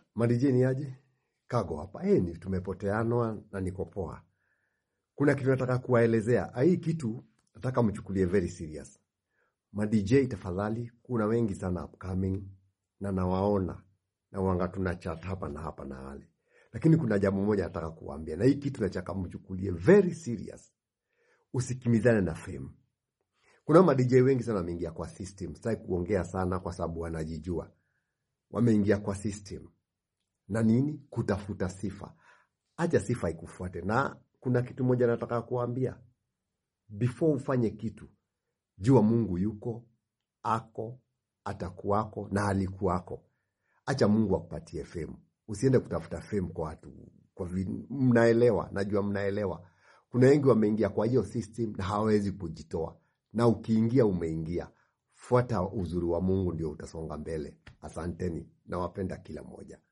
Madije ni aje? Kago hapa. Eh, ni tumepoteanwa na niko poa. Kuna kitu nataka kuwaelezea. Ah, Hii kitu nataka mchukulie very serious. Ma DJ tafadhali, kuna wengi sana upcoming na nawaona na wanga tuna chat hapa na hapa na wale. Lakini kuna jambo moja nataka kuwaambia na hii kitu nataka mchukulie very serious. Usikimizane na fame. Kuna ma DJ wengi sana wameingia kwa system. Sitaki kuongea sana kwa sababu wanajijua. Wameingia kwa system. Na nini? Kutafuta sifa. Acha sifa ikufuate. Na kuna kitu moja nataka kuambia. Before ufanye kitu, jua Mungu yuko, ako, atakuwako na alikuwako. Acha Mungu akupatie fame. Usiende kutafuta fame kwa watu. Kwa vi, mnaelewa, najua mnaelewa. Kuna wengi wameingia kwa hiyo system na hawawezi kujitoa. Na ukiingia umeingia. Fuata uzuri wa Mungu ndio utasonga mbele. Asanteni. Nawapenda kila mmoja.